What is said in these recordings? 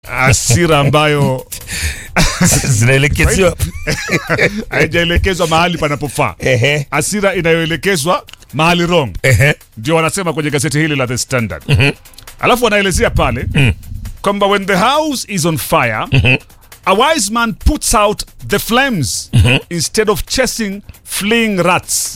hasira ambayo zinaelekezewa haijaelekezwa mahali panapofaa, Ehe. hasira inayoelekezwa mahali wrong, Ehe. ndio wanasema kwenye gazeti hili la The Standard. Alafu wanaelezea pale kwamba when the house is on fire a wise man puts out the flames instead of chasing fleeing rats.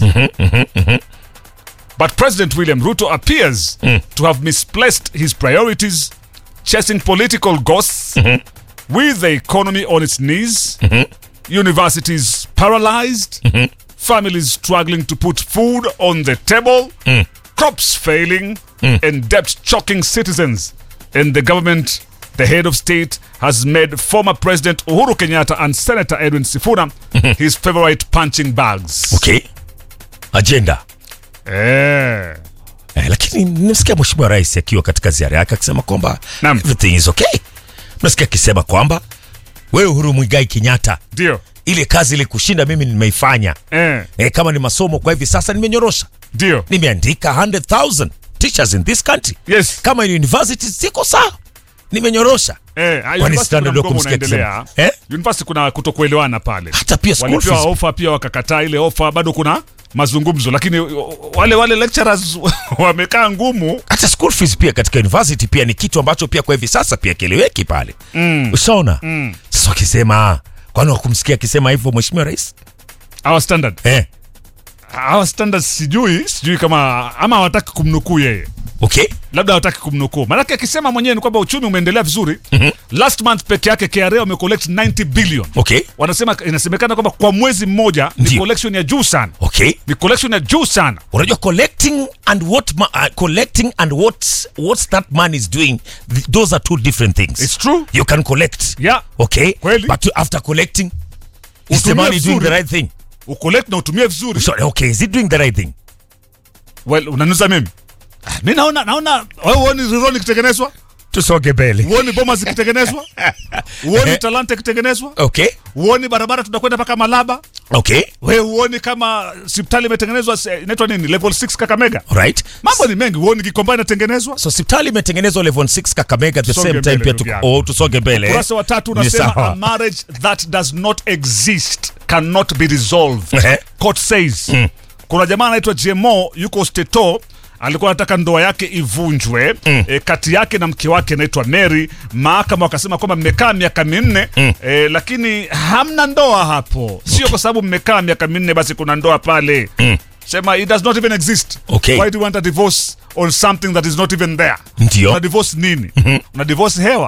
But President William Ruto appears to have misplaced his priorities, chasing political ghosts with the economy on its knees, universities paralyzed, families struggling to put food on the table, crops failing, and debt choking citizens. And the government, the head of state, has made former President Uhuru Kenyatta and Senator Edwin Sifuna his favorite punching bags. Okay. Agenda. Eh. Eh, lakini nimesikia mheshimiwa rais akiwa katika ziara yake akisema kwamba Naam. everything is okay. Nasikia akisema kwamba wewe Uhuru Muigai Kenyatta, Ndio. ile kazi ile kushinda mimi nimeifanya. Eh. Eh, kama ni masomo kwa hivi sasa nimenyorosha, Ndio. nimeandika 100,000 teachers in this country. Yes. Kama ni university siko sawa, nimenyorosha. Eh, ah, Kwani university standard kuna wa mgomo kumsikia unaendelea. akisema, eh? University kuna kutokuelewana pale. Hata pia school Walipewa fees. ofa pia wakakataa ile ofa, bado kuna mazungumzo, lakini o- wale wale lecturers wamekaa ngumu. hata school fees pia katika university pia ni kitu ambacho pia kwa hivi sasa pia kieleweki pale mm. ushaona mm. sasa wakisema kwani wakumsikia akisema hivyo mheshimiwa rais Our standard, eh. our standard, sijui sijui kama ama hawataki kumnukuu yeye, okay labda hawataki kumnukuu, maanake akisema mwenyewe ni kwamba uchumi umeendelea vizuri. Last month peke yake KRA wamecollect 90 billion. okay Wanasema inasemekana kwamba kwa mwezi mmoja ni Ndio. collection ya juu sana, okay ni collection ya juu sana. unajua collecting and what ma- uh, collecting and what what that man is doing th- those are two different things It's true. you can collect Yeah. okay Kweli. but after collecting is the Utumie money doing vizuri. the right thing Ucollect na utumie vizuri. sorry okay is it doing the right thing Well, unanuza mimi mi naona naona wewe huoni rironi ikitengenezwa tusonge mbele huoni boma zikitengenezwa huoni talanta ikitengenezwa okay huoni barabara tunakwenda mpaka malaba okay we huoni kama hospitali imetengenezwa se- inaitwa nini level 6 kakamega right mambo ni mengi huoni gikomba inatengenezwa so hospitali imetengenezwa level 6 kakamega at the Tusonge same time mbele, pia ndugu tuko yangu. oh, tusonge mbele ukurasa wa tatu Ni unasema sawa. a marriage that does not exist cannot be resolved Ehe. court says kuna jamaa anaitwa jemo yuko steto alikuwa anataka ndoa yake ivunjwe e, kati yake na mke wake anaitwa Mary. Mahakama wakasema kwamba mmekaa miaka minne e, lakini hamna ndoa hapo. Sio kwa sababu mmekaa miaka minne basi kuna ndoa pale. Sema it does not even exist. Okay. Why do you want a divorce on something that is not even there? Ndio. Una divorce nini? Una divorce hewa.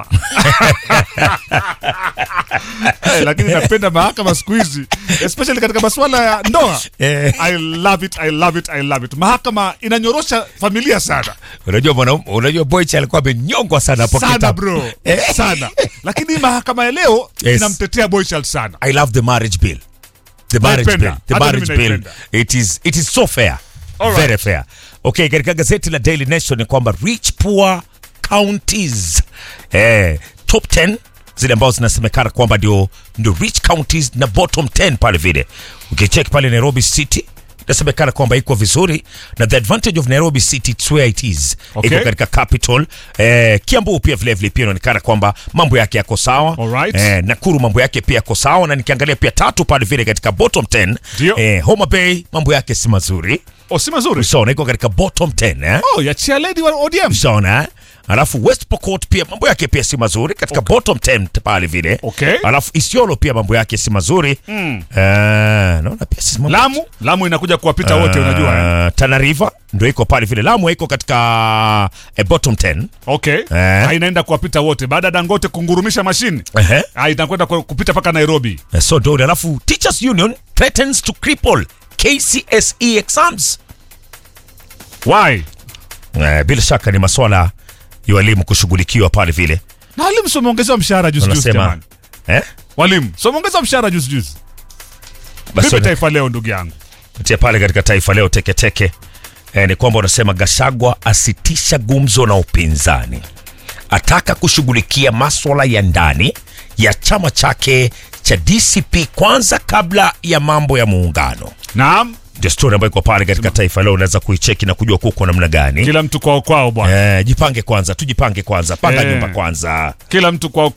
Eh, lakini napenda mahakama siku hizi especially katika masuala ya ndoa Eh. I love it, I love it, I love it. Mahakama inanyorosha familia sana unajua mwanaume unajua boych alikuwa amenyongwa sana hapo sana kitambo. bro Eh. sana, lakini hii mahakama ya leo Yes. inamtetea Boychild sana. I love the marriage bill. The marriage Naipenda. bill. The Hata marriage mimi bill. naipenda. It is it is so fair. All Very right. fair. Okay, katika gazeti la Daily Nation ni kwamba rich poor counties eh, top 10 zile ambazo zinasemekana kwamba ndio ndio rich counties na bottom 10 pale vile. Ukicheck pale Nairobi City inasemekana kwamba iko vizuri na the advantage of Nairobi City it's where it is. Okay. Iko katika capital. Eh, Kiambu pia vile vile pia inaonekana kwamba mambo yake yako sawa. Alright. Eh, Nakuru mambo yake pia yako sawa na nikiangalia pia tatu pale vile katika bottom 10 Ndio. eh, Homa Bay mambo yake si mazuri Oh, si mazuri. ushaona iko katika bottom 10 eh? Oh, ya chair lady wa ODM. ushaona eh? alafu West Pokot pia mambo yake pia si mazuri katika bottom 10 pale vile Okay. alafu Isiolo pia mambo yake si mazuri mm. uh, naona pia si mambo Lamu, Lamu inakuja kuwapita wote unajua. eh? Uh, Tana River ndio iko pale vile Lamu iko katika eh, bottom 10 Okay. Eh. Ah, inaenda kuwapita wote baada ya Dangote kungurumisha mashine. Ehe. Ah, inakwenda ku- kupita mpaka Nairobi. Eh, so ndio alafu Teachers Union threatens to cripple KCSE exams Why? Eh, bila shaka ni maswala ya walimu kushughulikiwa pale vile Na walimu sio wameongezewa mshahara juzi juzi wanasema jamani. eh? Walimu sio wameongezewa mshahara juzi juzi. Basi Vipi wana- taifa leo ndugu yangu? tia pale katika Taifa Leo teketeke eh, ni kwamba unasema Gashagwa asitisha gumzo na upinzani, ataka kushughulikia maswala ya ndani ya chama chake cha DCP kwanza kabla ya mambo ya muungano. Naam, ndio story ambayo iko pale katika Taifa Leo, unaweza kuicheki na kujua kuko namna gani. Kila mtu kwao kwao bwana, Eh, jipange kwanza, tujipange kwanza, panga Eh. nyumba kwanza. kila mtu kwao